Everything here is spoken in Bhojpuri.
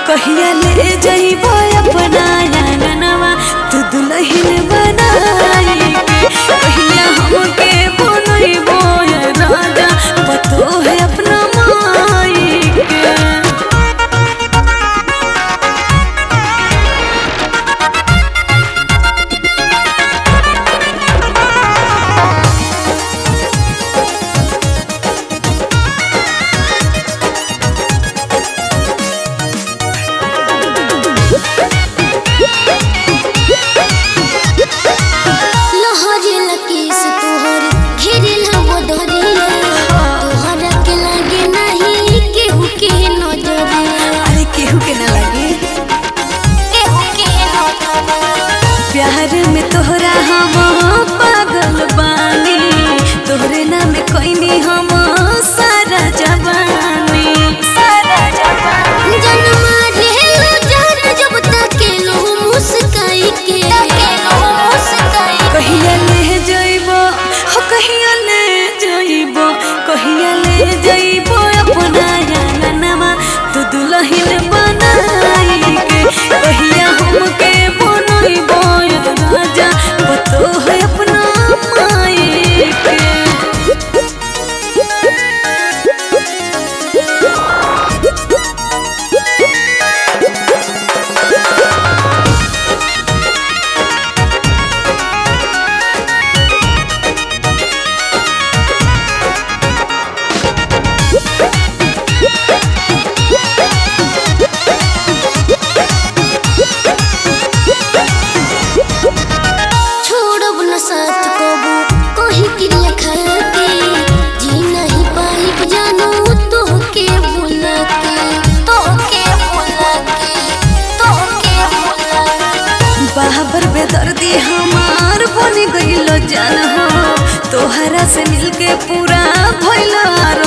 कहिया ले जइबो अपना आंगनवा तू दुल्हन बनाई के कहिया हमके बनइबो ये राजा पतो है अपना माई के लहरे लकेश तोहर घेरेल बदरिया तोहरा के लागे नहीं केहू के नजरिया अरे केहू के ना लगे केहू के नजरिया प्यार में तोहरा हम पागल बानी तोहरे नाम कोइनी हम सारा जवानी सारा जवानी जन्मा रेलो जान जब तक लो मुस्काई के मुस्काई कहिया ले जइबो हो कहिया ले जइबो कहिया ले जइबो अपना आंगनवा तू दुल्हन बनाई के कहिया हमके बनइबो ये राजा बतो है अपना माई के छोड़ब न साथ कबू कहीं क्रिया खाके जी नहीं पाई जानू तोहके भुला के तोहके भुला के तोहके भुला के बाबर बेदर्दी हमार बन गइल जान हो तोहरा से मिलके पूरा भइल